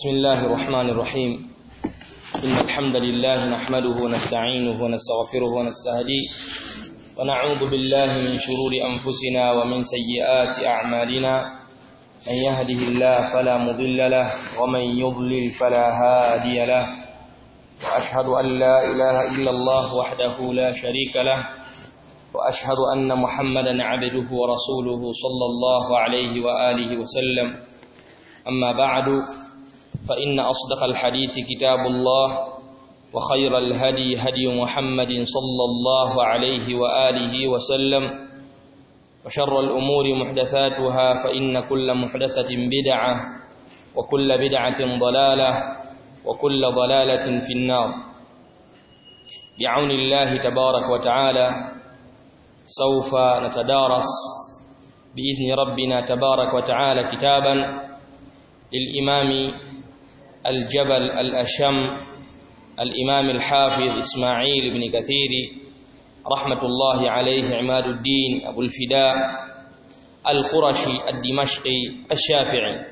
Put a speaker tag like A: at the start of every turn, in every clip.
A: بسم الله الرحمن الرحيم إن الحمد لله نحمده ونستعينه ونستغفره ونستهديه ونعوذ بالله من شرور أنفسنا ومن سيئات أعمالنا من يهده الله فلا مضل له ومن يضلل فلا هادي له وأشهد أن لا إله إلا الله وحده لا شريك له وأشهد أن محمدا عبده ورسوله صلى الله عليه وآله وسلم أما بعد فإن أصدق الحديث كتاب الله وخير الهدي هدي محمد صلى الله عليه وآله وسلم وشر الأمور محدثاتها فإن كل محدثة بدعة وكل بدعة ضلالة وكل ضلالة في النار بعون الله تبارك وتعالى سوف نتدارس بإذن ربنا تبارك وتعالى كتابا للإمام الجبل الأشم الإمام الحافظ إسماعيل بن كثير رحمة الله عليه عماد الدين أبو الفداء القرشي الدمشقي الشافعي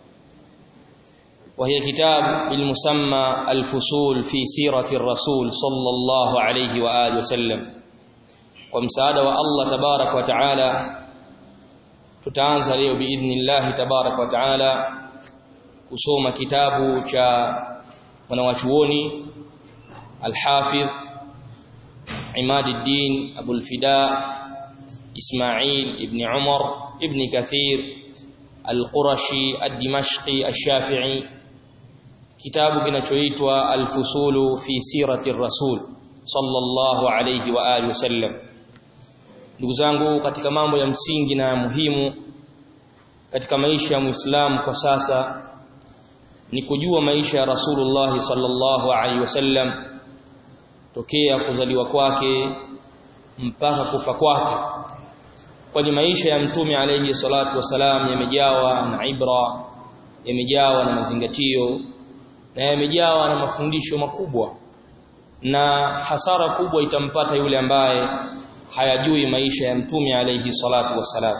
A: وهي كتاب بالمسمى الفصول في سيرة الرسول صلى الله عليه وآله وسلم ومساعدة الله تبارك وتعالى tutaanza leo biidhnillah tabarak wa taala kusoma kitabu cha mwanawachuoni al-Hafidh Imaduddin Abul Fida Ismail ibn Umar ibn Kathir al-Qurashi ad-Dimashqi ash-Shafi'i kitabu kinachoitwa al-Fusulu fi sirati ar-Rasul sallallahu alayhi wa alihi wasallam ndugu zangu katika mambo ya msingi na muhimu katika maisha ya Muislamu kwa sasa ni kujua maisha ya Rasulullah sallallahu alaihi wasallam tokea kuzaliwa kwake mpaka kufa kwake kwani maisha ya mtume alayhi salatu wasalam yamejawa na ibra yamejawa na mazingatio na yamejawa na mafundisho makubwa na hasara kubwa itampata yule ambaye hayajui maisha ya mtume alayhi salatu wasalam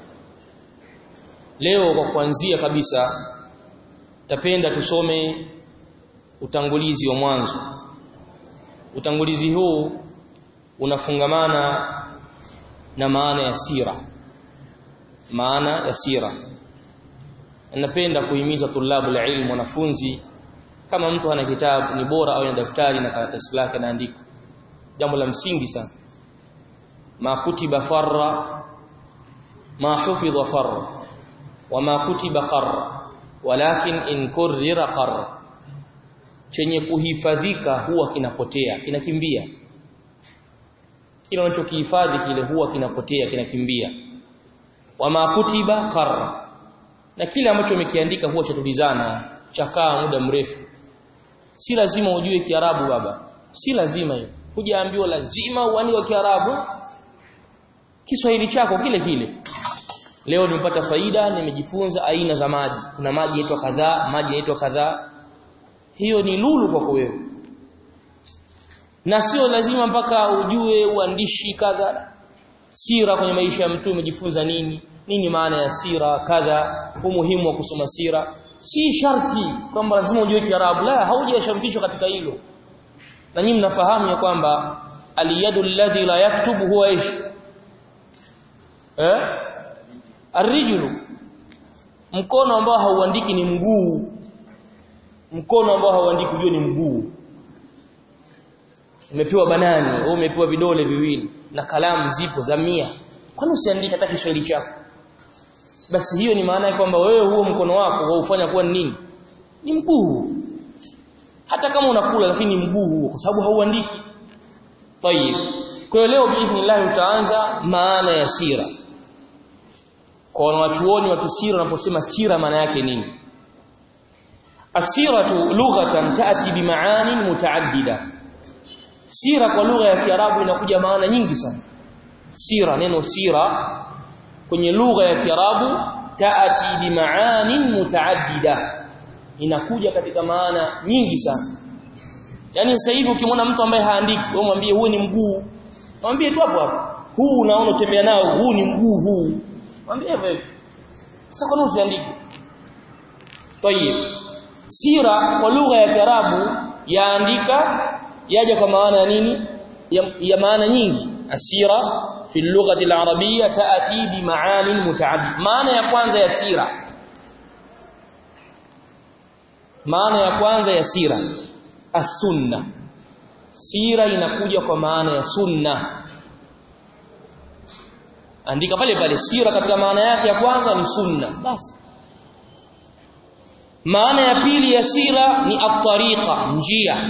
A: leo kwa kuanzia kabisa tapenda tusome utangulizi wa mwanzo utangulizi huu unafungamana na maana ya sira maana ya sira napenda kuhimiza tulabu la ilmu wanafunzi kama mtu ana kitabu ni bora au na daftari na karatasi lake anaandika jambo la msingi sana ma kutiba farra ma hufidha farra wama kutiba qarra walakin in kurrira qarra chenye kuhifadhika huwa kinapotea kinakimbia kile unachokihifadhi kile huwa kinapotea kinakimbia wama kutiba qarra na kile ambacho umekiandika huwa chatulizana chakaa muda mrefu si lazima ujue kiarabu baba si lazima hiyo hujaambiwa lazima uandike kiarabu Kiswahili chako kile kile leo nimepata faida nimejifunza aina za maji kuna maji yanaitwa kadhaa maji yanaitwa kadhaa hiyo ni lulu kwako wewe na sio lazima mpaka ujue uandishi kadha sira kwenye maisha ya mtu umejifunza nini nini maana ya sira kadha umuhimu wa kusoma sira si sharti kwamba lazima ujue Kiarabu la haujashartishwa katika hilo na nyinyi mnafahamu ya kwamba aliyadu alladhi la yaktubu huwa ish eh Arrijulu mkono ambao hauandiki ni mguu mkono ambao hauandiki ujue ni mguu umepewa banani au umepewa vidole viwili na kalamu zipo za mia kwani usiandike hata Kiswahili chako basi hiyo ni maana ya kwamba wewe huo mkono wako waufanya kuwa nini ni mguu hata kama unakula lakini ni mguu huo kwa sababu hauandiki tayib kwa hiyo leo biidhnillah utaanza maana ya sira kwa wanachuoni wa kisira wanaposema sira maana yake nini asiratu lughatan taati bimaani mutaaddida sira kwa lugha ya kiarabu inakuja maana nyingi sana sira neno sira kwenye lugha ya kiarabu taati bimaani mutaaddida inakuja katika maana nyingi sana yani sasa hivi ukimwona mtu ambaye haandiki wewe mwambie huu ni mguu mwambie tu hapo hapo huu unaona utembea nao huu ni mguu huu mwambie hivyo sasa kwa nini usiandike tayib sira kwa lugha ya Kiarabu yaandika yaja kwa maana ya nini ya, ya maana nyingi asira fi lughati al-arabiyya taati bi maani mutaaddid maana ya kwanza ya sira maana ya kwanza ya sira as-sunna sira inakuja kwa maana ya sunna andika pale pale sira katika maana yake ya kwanza ni sunna basi maana ya pili ya sira ni at-tariqa njia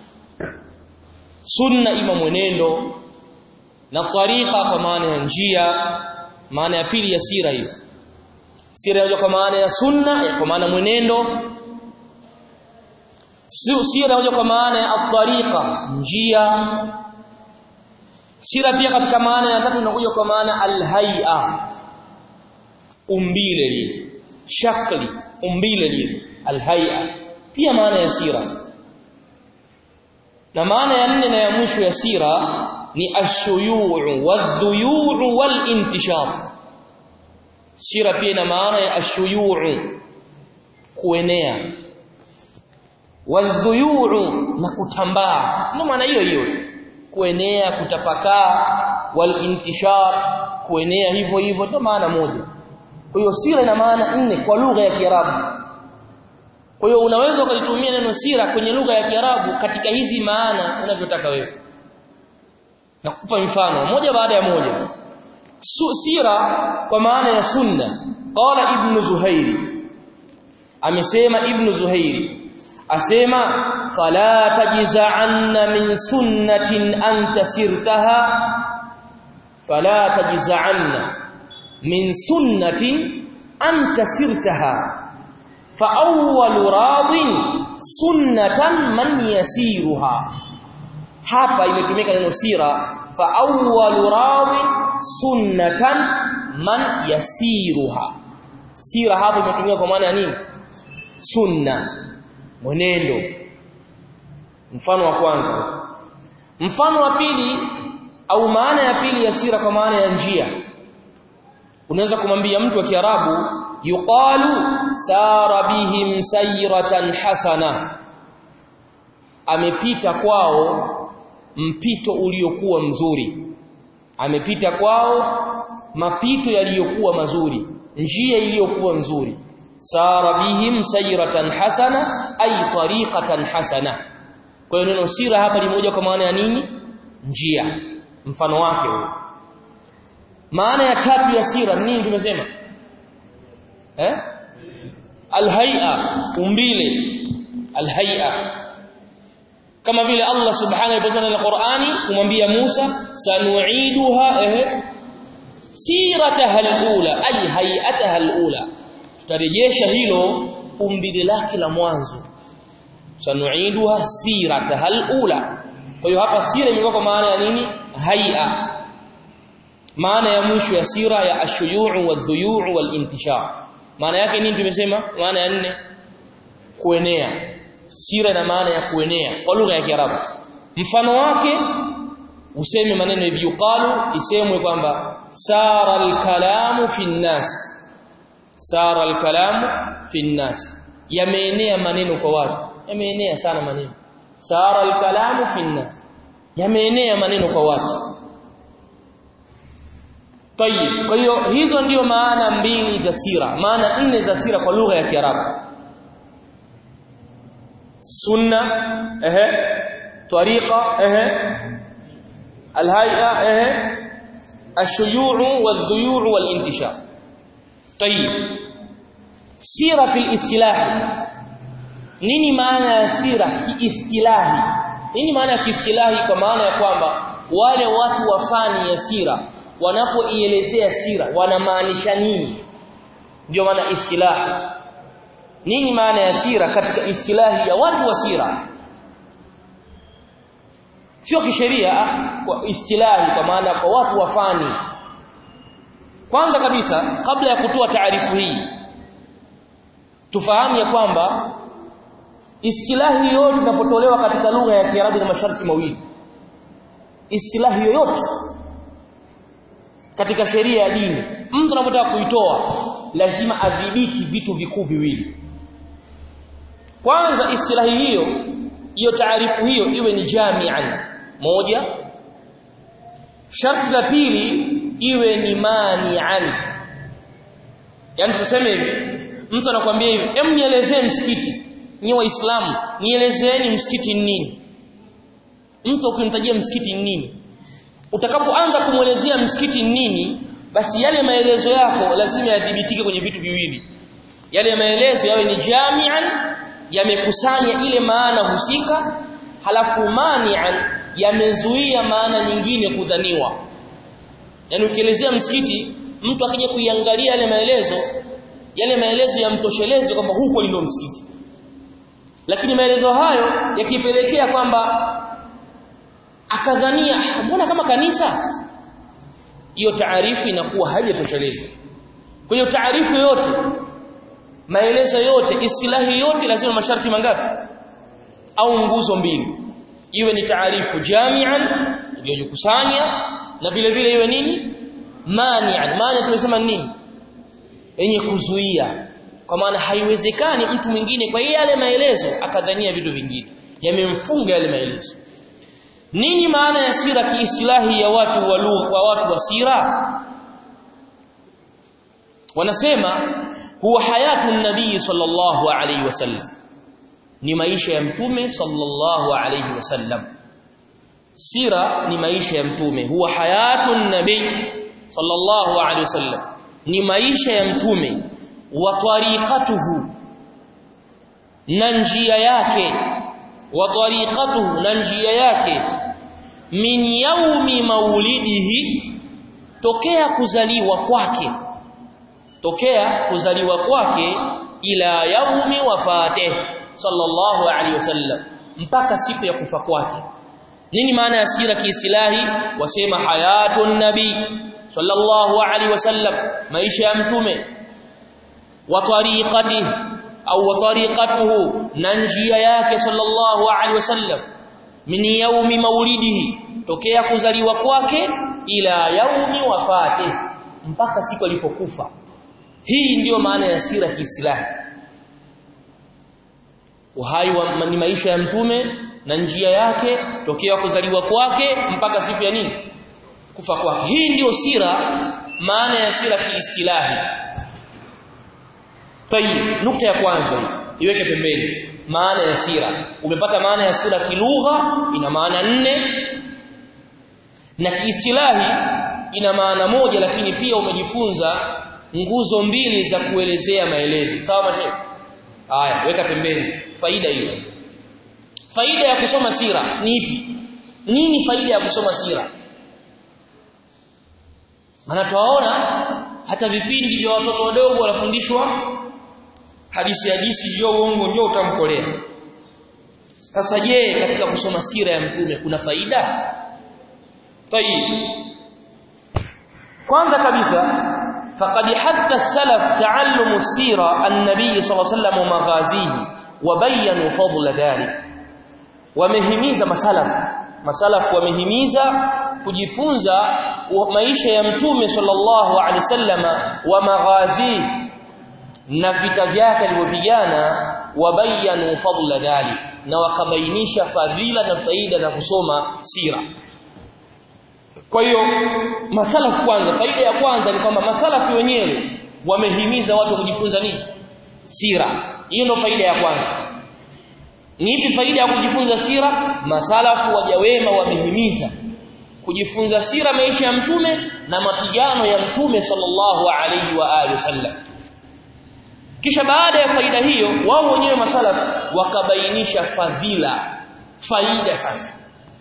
A: sunna ima mwenendo na tariqa kwa maana ya njia maana ya pili ya sira hiyo sira inakuja kwa maana ya sunna kwa maana mwenendo sira inakuja kwa maana ya at-tariqa njia sira pia katika maana ya tatu inakuja kwa maana al-hay'a umbile lile shakli umbile lile al-hay'a pia maana ya sira na maana ya nne na ya mwisho ya sira ni ashuyu' wadhuyuu walintishar sira pia ina maana ya ashuyu' kuenea wadhuyuu na kutambaa ndio maana hiyo hiyo kuenea kutapakaa walintishar kuenea hivyo hivyo ndio maana moja kwa hiyo sira ina maana nne kwa lugha ya Kiarabu kwa hiyo unaweza ukalitumia neno sira kwenye lugha ya Kiarabu katika hizi maana unavyotaka wewe nakupa mfano moja baada ya moja Su, sira kwa maana ya sunna qala ibn zuhairi amesema ibn zuhairi asema fala tajza'anna min sunnatin anta sirtaha fala tajza'anna min sunnatin anta sirtaha فأول راض سنة من يسيرها hapa imetumika neno sira fa awwalu rawi sunnatan man yasiruha sira hapa imetumika kwa maana ya nini sunna mwenendo mfano wa kwanza mfano wa pili au maana ya pili ya sira kwa maana ya njia unaweza kumwambia mtu wa Kiarabu yuqalu sara bihim sayratan hasana amepita kwao mpito uliokuwa mzuri amepita kwao mapito yaliyokuwa mazuri njia iliyokuwa nzuri sara bihim sayratan hasana ay tariqatan hasana kwa hiyo neno sira hapa ni moja kwa maana ya nini njia mfano wake huo maana ya tatu ya sira nini tumesema eh alhay'a umbile alhay'a kama vile Allah subhanahu wa ta'ala Qur'ani kumwambia Musa sanu'iduha eh sirataha alula ay hay'ataha alula tutarejesha hilo umbile lake la mwanzo sanu'iduha sirataha alula kwa hiyo hapa sira imekuwa kwa maana ya nini hay'a maana ya mwisho ya sira ya ashuyu' wadhuyu' walintishar maana yake nini tumesema maana ya nne kuenea sira ina maana ya kuenea kwa lugha ya Kiarabu mfano wake useme maneno hivi yuqalu isemwe kwamba sara al-kalamu fi nnas sara al-kalamu fi nnas yameenea maneno kwa watu yameenea sana maneno sara al-kalamu fi nnas yameenea maneno kwa watu Tayib. Kwa hiyo hizo ndiyo maana mbili za sira, maana nne za sira kwa lugha ya Kiarabu. Sunna, ehe, tariqa, ehe, alhay'a, ehe, ashuyu' wadhuyu' walintishar. Tayib. Sira fil istilahi. Nini maana ya sira kiistilahi? Nini maana ya kiistilahi kwa maana ya kwamba wale watu wa fani ya sira wanapoielezea sira wanamaanisha nini ndio maana istilahi nini maana ya sira katika istilahi ya watu wa sira sio kisheria kwa istilahi kwa maana kwa watu wa fani kwanza kabisa kabla ya kutoa taarifu hii tufahamu ya kwamba istilahi yoyote inapotolewa katika lugha ya Kiarabu na masharti mawili istilahi yoyote katika sheria ya dini mtu anapotaka kuitoa lazima adhibiti vitu vikuu viwili kwanza istilahi hiyo hiyo taarifu hiyo iwe ni jami'an moja sharti la pili iwe ni mani'an yani tuseme hivi mtu anakuambia hivi hem nielezee msikiti ni waislamu nielezeeni msikiti ni nini mtu ukimtajia msikiti ni nini utakapoanza kumwelezea msikiti ni nini basi yale maelezo yako lazima yadhibitike kwenye vitu viwili yale maelezo yawe ni jami'an yamekusanya ile maana husika halafu mani'an yamezuia maana nyingine kudhaniwa yani ukielezea msikiti mtu akija kuiangalia yale maelezo yale maelezo yamtosheleze kwamba huko ndio msikiti lakini maelezo hayo yakipelekea kwamba akadhania mbona kama kanisa hiyo taarifu inakuwa haijatosheleza kwa hiyo taarifu yote maelezo yote istilahi yote lazima masharti mangapi au nguzo mbili iwe ni taarifu jami'an iliyokusanya na vile vile iwe nini mani'an maana tumesema nini yenye kuzuia kwa maana haiwezekani mtu mwingine kwa yale maelezo akadhania vitu vingine yamemfunga yale maelezo nini maana ya sira kiislahi ya watu wa wa watu wa sira wanasema huwa hayatu nabii sallallahu alayhi wasallam ni maisha ya mtume sallallahu alayhi wasallam sira ni maisha ya mtume huwa hayatu nabii sallallahu alayhi wasallam ni maisha ya mtume wa tariqatuhu na njia yake wa tariqatuhu na njia yake min yaumi maulidihi tokea kuzaliwa kwake tokea kuzaliwa kwake ila yaumi wafate sallallahu alaihi wasallam mpaka siku ya kufa kwake nini maana ya sira kiislahi wasema hayatun nabii sallallahu alaihi wasallam maisha ya mtume wa tariqatihi au wa tariqatuhu na njia yake sallallahu alaihi wasallam min yaumi maulidihi tokea kuzaliwa kwake ila yaumi wafate mpaka siku alipokufa hii ndiyo maana ya sira kiislahi uhai wa ni maisha ya mtume na njia yake tokea kuzaliwa kwake mpaka siku ya nini kufa kwake hii ndiyo sira maana ya sira kiislahi tayib nukta ya kwanza iweke pembeni maana ya sira umepata maana ya sira kilugha ina maana nne na kiistilahi ina maana moja lakini pia umejifunza nguzo mbili za kuelezea maelezo sawa mashehe haya weka pembeni faida hiyo faida ya kusoma sira ni ipi nini faida ya kusoma sira maana tuwaona hata vipindi vya watoto wadogo wanafundishwa hadithi hadithi njoo uongo njoo utamkolea sasa je katika kusoma sira ya mtume kuna faida tayib kwanza kabisa faqad hatta salaf ta'allumu sira an-nabiy sallallahu alayhi wasallam maghazihi wa bayyanu fadla dhalik wamehimiza masalaf masalaf wamehimiza kujifunza maisha ya mtume sallallahu alaihi wasallama wa maghazihi na vita vyake alivyopigana wabayanu fadla dhalik na wakabainisha fadhila na faida za kusoma sira kwa hiyo masalafu kwanza faida ya kwanza ni kwamba masalafu wenyewe wamehimiza watu kujifunza nini sira hiyo ndio faida ya kwanza ni ipi faida ya kujifunza sira masalafu wajawema wamehimiza kujifunza sira maisha ya mtume na mapigano ya mtume sallallahu alaihi wa alihi wasallam kisha baada ya faida hiyo wao wenyewe masalaf wakabainisha fadhila faida sasa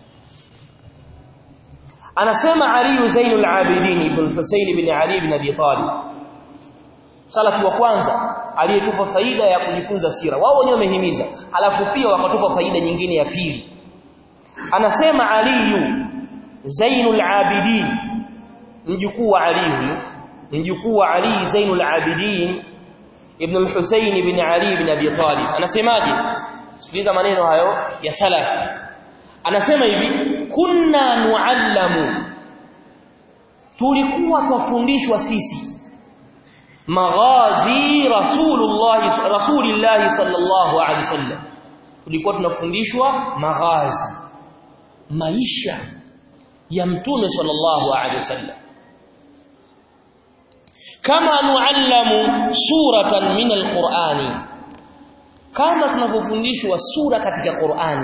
A: anasema Ali Zainul Abidin ibn Husayn ibn Ali ibn Abi Talib salafu wa kwanza aliyetupa faida ya kujifunza sira wao wenyewe wamehimiza alafu pia wakatupa faida nyingine ya pili anasema Ali Zainul Abidin mjukuu wa Ali huyo mjukuu wa Ali Zainul Abidin ibn al-Husayn ibn Ali ibn Abi Talib anasemaje sikiliza maneno hayo ya salaf anasema hivi kunna nuallamu tulikuwa twafundishwa sisi maghazi rasulullah rasulillah sallallahu alaihi wasallam tulikuwa tunafundishwa maghazi maisha ya mtume sallallahu alaihi wasallam kama nuallamu suratan min alqur'ani kama tunavyofundishwa sura katika Qur'ani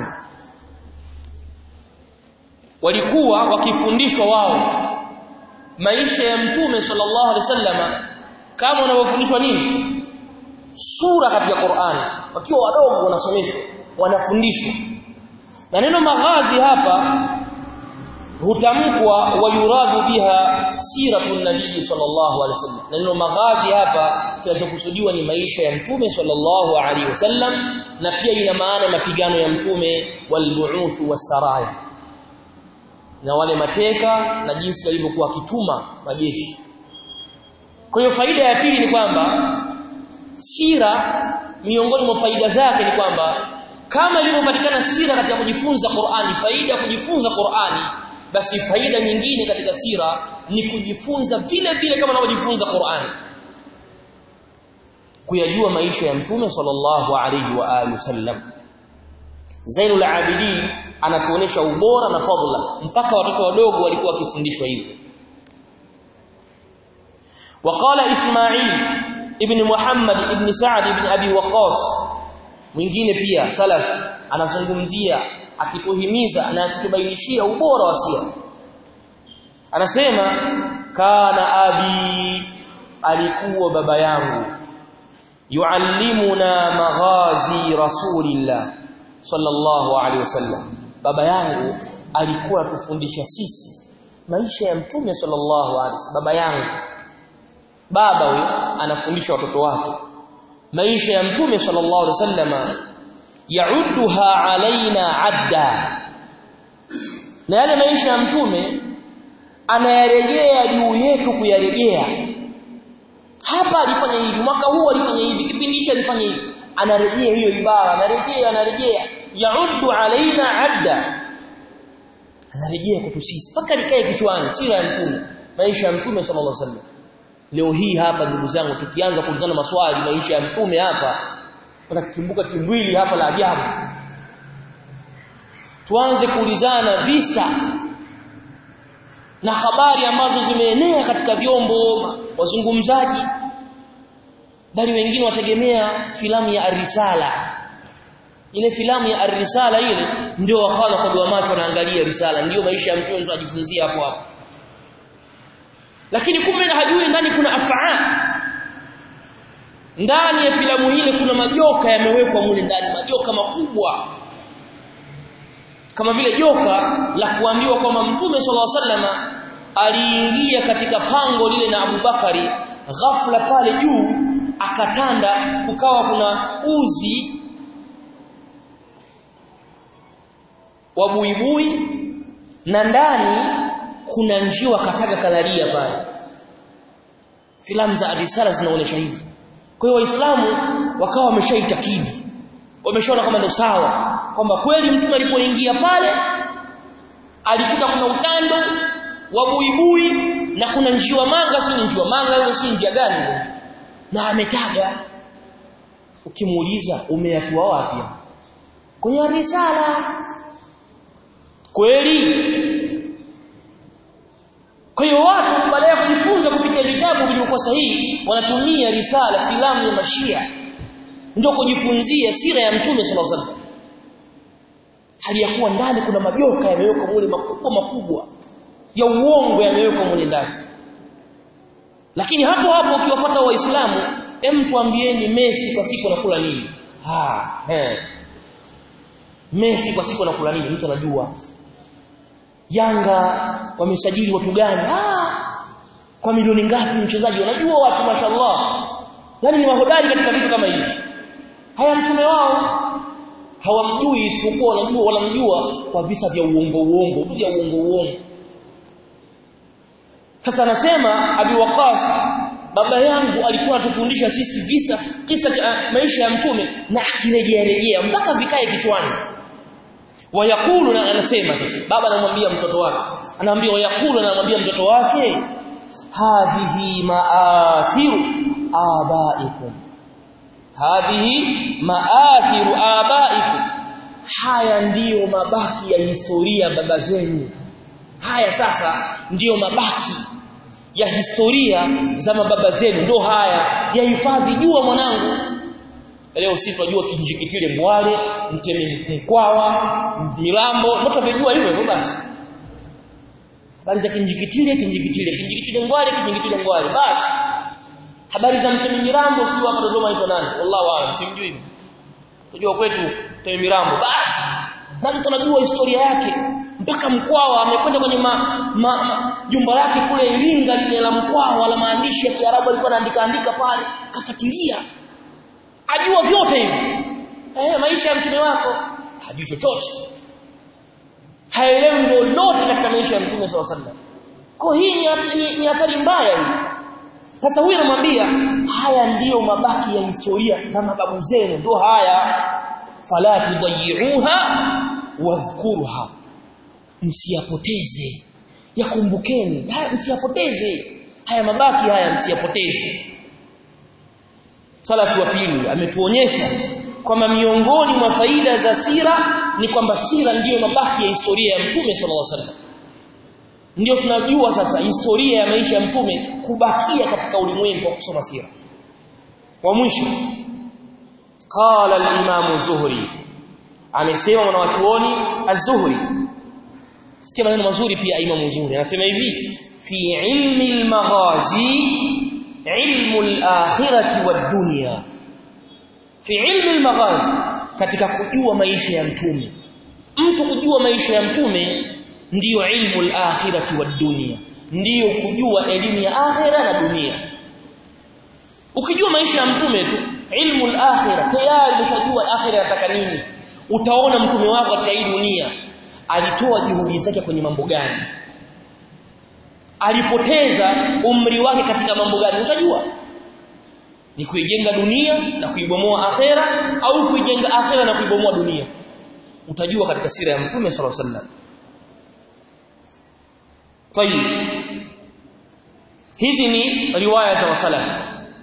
A: walikuwa wakifundishwa wao maisha ya mtume sallallahu alaihi wasallama kama wanavyofundishwa nini sura katika Qur'ani wakiwa wadogo wanasomeshwa wanafundishwa na neno maghazi hapa hutamkwa wayuradhu biha siratu nabii sallallahu alaihi wasallam neno maghazi hapa kinachokusudiwa ni maisha ya mtume sallallahu alaihi wasallam na pia ina maana mapigano ya mtume walbu'uth wasaraya na wale mateka na jinsi alivyokuwa akituma majeshi kwa hiyo faida ya pili ni kwamba sira miongoni mwa faida zake ni kwamba kama ilivyopatikana sira katika kujifunza Qur'ani faida ya kujifunza Qur'ani basi faida nyingine katika sira ni kujifunza vile vile kama unavyojifunza Qur'ani kuyajua maisha ya mtume sallallahu alayhi wa alihi wasallam Zainul Abidin anatuonesha ubora na fadhila mpaka watoto wadogo walikuwa wakifundishwa hivyo وقال إسماعيل ابن محمد ابن سعد ابن أبي وقاص mwingine pia salaf anazungumzia akituhimiza na akitubainishia ubora wa sira anasema kana abi alikuwa baba yangu yuallimuna maghazi rasulillah sallallahu alaihi wasallam baba yangu alikuwa atufundisha sisi maisha ya mtume sallallahu alaihi wasallam baba yangu baba huyo anafundisha watoto wake maisha ya mtume sallallahu alaihi wasallam yaudduha alaina adda na yale maisha ya mtume anayarejea juu yetu kuyarejea hapa alifanya hivi mwaka huu alifanya hivi kipindi hicho alifanya hivi anarejea hiyo ibara anarejea anarejea yauddu alaina adda anarejea kwetu sisi mpaka likae kichwani sira ya mtume maisha ya mtume sallallahu alaihi wasallam leo hii hapa ndugu zangu tukianza kuulizana maswali maisha ya mtume hapa tunakumbuka kimbwili hapa la ajabu tuanze kuulizana visa na habari ambazo zimeenea katika vyombo wazungumzaji bali wengine wategemea filamu ya Arisala ile filamu ya Arisala ile ndio wakawa kwa doa macho wanaangalia risala ndio maisha ya mtume tunajifunzia hapo hapo lakini kumbe hajui ndani kuna afaa ndani ya filamu ile kuna majoka yamewekwa mule ndani majoka makubwa kama vile joka la kuambiwa kwamba mtume sallallahu alaihi wasallam aliingia katika pango lile na Abubakari ghafla pale juu akatanda kukawa kuna uzi wa buibui na ndani kuna njiwa kataga kalaria pale filamu za risala zinaonyesha hivyo kwa hiyo waislamu wakawa wameshaitakidi wameshaona kama ndio sawa kwamba kweli mtume alipoingia pale alikuta kuna utando wa buibui na kuna njiwa manga si njiwa manga hiyo si njia gani na ametaga ukimuuliza umeyatua wapi kwenye risala kweli kwa hiyo watu baada ya kujifunza kupitia vitabu vilivyokuwa sahihi wanatumia risala filamu ya mashia ndio kujifunzia sira ya mtume sallallahu alaihi wasallam hali ya kuwa ndani kuna majoka yamewekwa mule makubwa makubwa ya uongo yamewekwa mule ndani lakini hapo hapo ukiwafuata waislamu hem tuambieni Messi kwa siku anakula nini ah eh Messi kwa siku anakula nini mtu anajua Yanga wamesajili watu gani ah kwa milioni ngapi mchezaji wanajua watu mashallah yani ni mahodari katika vitu kama hivi haya mtume wao hawamjui isipokuwa wanajua wanamjua kwa visa vya uongo uongo vya uongo uongo sasa anasema Abi Waqas baba yangu alikuwa atufundisha sisi visa kisa uh, maisha ya mtume na akirejea rejea mpaka vikae kichwani wayakulu na anasema sasa baba anamwambia mtoto wake anaambia wayakulu na anamwambia mtoto wake hadhihi maathiru abaikum hadhihi maathiru abaikum haya ndiyo mabaki ya historia baba zenu haya sasa ndiyo mabaki ya historia za mababa zenu ndio haya yahifadhi jua mwanangu leo sisi tunajua kinjikitile mwale mtemi mkwawa milambo mtu amejua hivyo hivyo basi habari za kinjikitile kinjikitile kinjikitile ngwale kinjikitile ngwale basi habari za mtemi mirambo sio hapa Dodoma iko nani wallahu aalam simjui tunajua kwetu mtemi mirambo basi na mtu anajua historia yake mpaka Mkwawa amekwenda kwenye ma, ma, ma, jumba lake kule Iringa lile la Mkwawa la maandishi ya Kiarabu alikuwa anaandika andika pale kafuatilia ajua vyote hivi eh maisha ya mtume wako hajui chochote haelewi lolote katika maisha ya mtume swalla sallam kwa hii ni, ni, ni athari mbaya hii sasa huyu anamwambia haya ndiyo mabaki ya historia za mababu zenu ndio haya fala tudayiuha wadhkuruha msiyapoteze yakumbukeni haya msiyapoteze haya mabaki haya msiyapoteze salafu wa pili ametuonyesha kwamba miongoni mwa faida za sira ni kwamba sira ndiyo mabaki ya historia ya mtume sallallahu alaihi wasallam ndio tunajua sasa historia ya maisha ya mtume kubakia katika ulimwengu kwa kusoma sira wa mwisho qala al-imam zuhri amesema mwanachuoni az-zuhri sikia maneno mazuri pia imam zuhri anasema hivi fi ilmi al-maghazi ilmu al-akhirati wad-dunya fi ilmi al-maghazi katika kujua maisha ya mtume mtu kujua maisha ya mtume ndiyo ilmu al-akhirati wad-dunya ndiyo kujua elimu ya akhira na dunia ukijua maisha ya mtume tu ilmu al-akhira tayari umeshajua akhira inataka nini utaona mtume wako katika hii dunia alitoa juhudi zake kwenye mambo gani alipoteza umri wake katika mambo gani utajua ni kuijenga dunia na kuibomoa akhera au kuijenga akhera na kuibomoa dunia utajua katika sira ya mtume sallallahu alaihi wasallam tayib hizi ni riwaya za wasalaf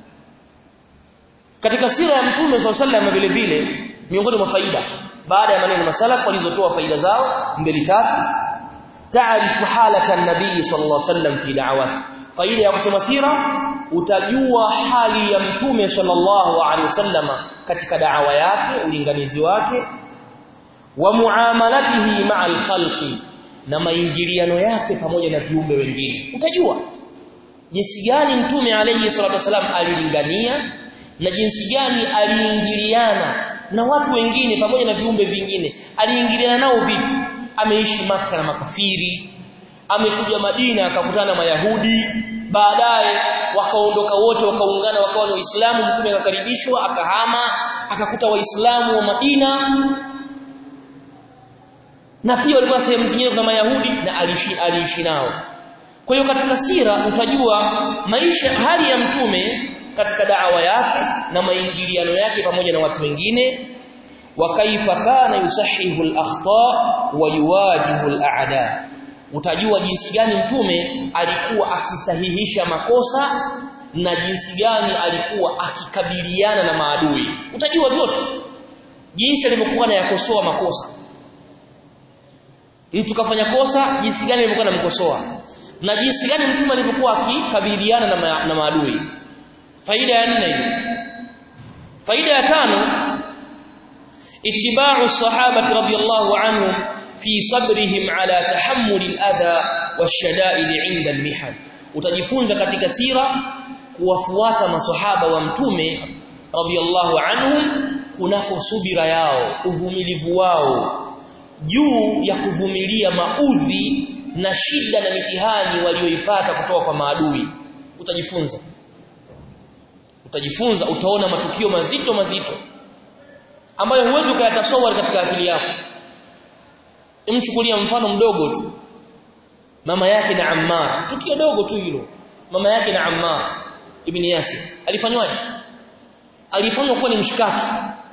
A: katika sira ya mtume sallallahu alaihi wasallam vile vile miongoni mwa faida baada ya maneno masalaf walizotoa faida zao mbili tatu taarifu halata nabii sallallahu alaihi wasallam fi da'awati faida ya kusoma sira utajua hali ya mtume sallallahu alaihi wasallam katika da'awa yake ulinganizi wake wa muamalatihi ma'al khalqi na maingiliano yake pamoja na viumbe wengine utajua jinsi gani mtume alayhi salatu wasallam alilingania na jinsi gani aliingiliana na watu wengine pamoja na viumbe vingine aliingiliana nao vipi ameishi maka na makafiri amekuja Madina akakutana na Mayahudi baadaye wakaondoka wote wakaungana wakawa ni Waislamu mtume akakaribishwa akahama akakuta Waislamu wa Madina na pia walikuwa sehemu zingine kuna Mayahudi na aliishi aliishi nao kwa hiyo katika sira utajua maisha hali ya mtume katika da'wa yake na maingiliano yake pamoja na watu wengine wa kaifa kana yusahihu al-akhta wa yuwajihu al-a'da utajua jinsi gani mtume alikuwa akisahihisha makosa na jinsi gani alikuwa akikabiliana na maadui utajua vyote jinsi alivyokuwa anayakosoa makosa mtu kafanya kosa jinsi gani alivyokuwa anamkosoa na jinsi gani mtume alivyokuwa akikabiliana na, ma na maadui faida ya nne hiyo faida ya tano ittiba'u sahabati radiyallahu anhum fi sabrihim ala tahammuli al-adha wash-shada'id 'inda al-mihan utajifunza katika sira kuwafuata maswahaba wa mtume radiyallahu anhum kunako subira yao uvumilivu wao juu ya kuvumilia maudhi na shida na mitihani walioipata kutoka kwa maadui utajifunza utajifunza utaona matukio mazito mazito ambayo huwezi ukayatasawari katika akili yako imchukulia mfano mdogo tu mama yake na Ammar tukio dogo tu hilo mama yake na Ammar ibn Yasir alifanywaje alifanywa kuwa ni mshikaki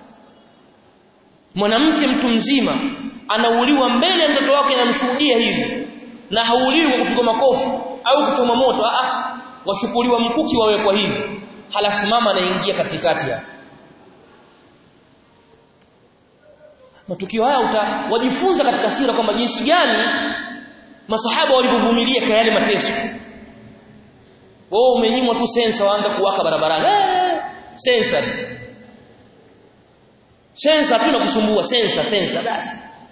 A: mwanamke mtu mzima anauliwa mbele ya mtoto wake anamshuhudia hivi na hauliwi kwa kupigwa makofi au kuchoma moto a wachukuliwa mkuki wawekwa hivi halafu mama anaingia katikati hapo matukio haya uta, wajifunza katika sira kwamba jinsi gani masahaba walivyovumilia kwa yale mateso wewe umenyimwa tu sensa waanza kuwaka barabarani eh sensa sensa tu nakusumbua sensa sensa basi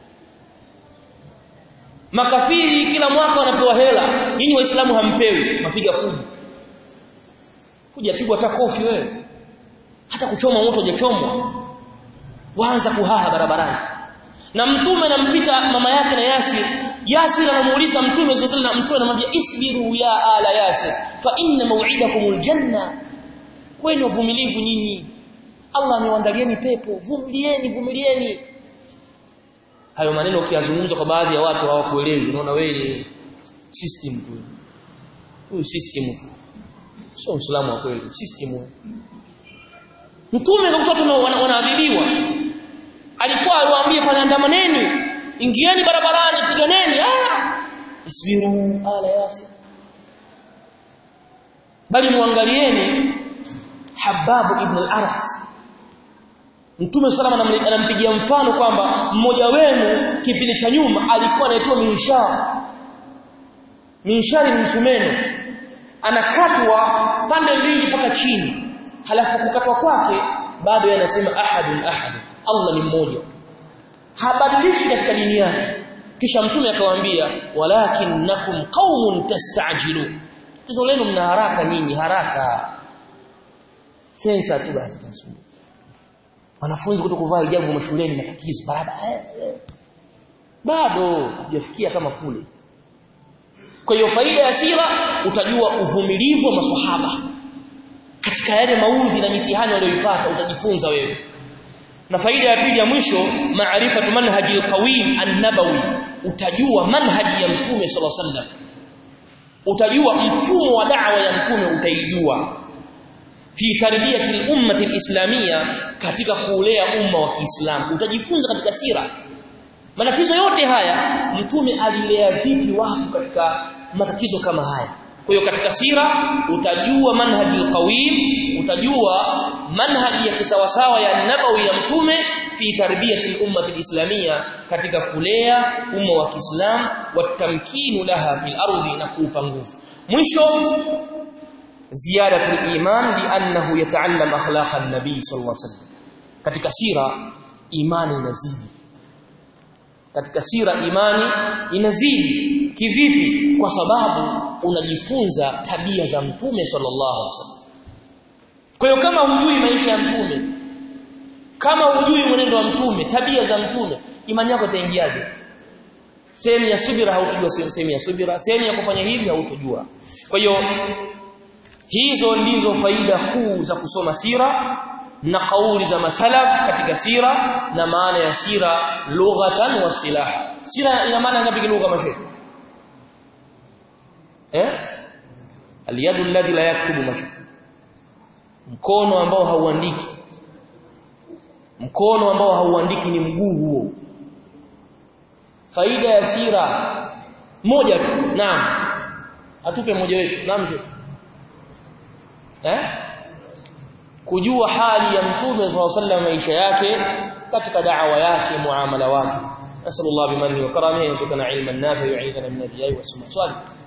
A: makafiri kila mwaka wanapewa hela nini waislamu hampewi mapiga fujo hujapigwa hata kofi wewe hata kuchoma moto hujachomwa waanza kuhaha barabarani na mtume anampita mama yake na Yasir Yasir anamuuliza mtume sallallahu alaihi wasallam mtume anamwambia isbiru ya ala Yasir fa inna maw'idakumul janna kwenu uvumilivu nyinyi Allah amewaandalieni pepo vumilieni vumilieni hayo maneno ukiyazungumza kwa baadhi ya watu hawakuelewi unaona wewe ni system tu huyu system tu sio uislamu wa kweli system mtume na watoto wanaadhibiwa alikuwa aliwaambia pale andamaneni ingieni barabarani piganeni ah isbiru ala yasir bali muangalieni hababu ibn al-arat Mtume salama anampigia mfano kwamba mmoja wenu kipindi cha nyuma alikuwa anaitwa minshar. Minshari ni msumeno. Anakatwa pande mbili mpaka chini. Halafu kukatwa kwake bado yanasema ahadun ahad. Allah ni mmoja. Habadilishi katika dini yake. Kisha Mtume akawaambia walakinnakum qaumun tastajilu. Tatizo lenu mna haraka nyinyi haraka. Sensa tu basi tasubiri wanafunzi kutokuvaa hijabu mashuleni matatizo barabara bado hujafikia kama kule kwa hiyo faida ya sira utajua uvumilivu wa maswahaba katika yale maudhi na mitihani walioipata utajifunza wewe na faida ya pili ya mwisho maarifatu manhaji alqawim an-nabawi utajua manhaji ya mtume sallallahu alaihi wasallam utajua mfumo wa da'wa ya mtume utaijua fi tarbiyati al-ummati al-islamia katika kuulea umma wa Kiislamu utajifunza katika sira matatizo yote haya mtume alilea vipi watu katika matatizo kama haya kwa hiyo katika sira utajua manhaji al-qawim utajua manhaji ya kisawasawa ya nabawi ya mtume fi tarbiyati al-ummati al-islamia katika kulea umma wa Kiislamu watamkinu laha fil ardi na kuupa nguvu mwisho زيادة الإيمان لأنه يتعلم أخلاق النبي صلى الله عليه وسلم katika sira imani inazidi katika sira imani inazidi kivipi kwa sababu unajifunza tabia za mtume sallallahu alaihi wasallam kwa hiyo kama hujui maisha ya mtume kama hujui mwenendo wa mtume tabia za mtume imani yako itaingiaje sehemu ya subira hautojua sehemu ya subira sehemu ya kufanya hivi hautojua kwa hiyo hizo ndizo faida kuu za kusoma sira na kauli za masalaf katika sira na maana ya sira lughatan wa silaha sira ina maana ngapi lugha mashe eh aliyadu alladhi la yaktubu mashe mkono ambao hauandiki mkono ambao hauandiki ni mguu huo faida ya sira moja tu naam atupe mmoja wetu naam sheikh eh kujua hali ya mtume sallallahu maisha yake katika da'wa yake muamala wake nasallallahu bimani wa karamihi wa tukana ilman nafi wa 'idana min al-jayyi wa swali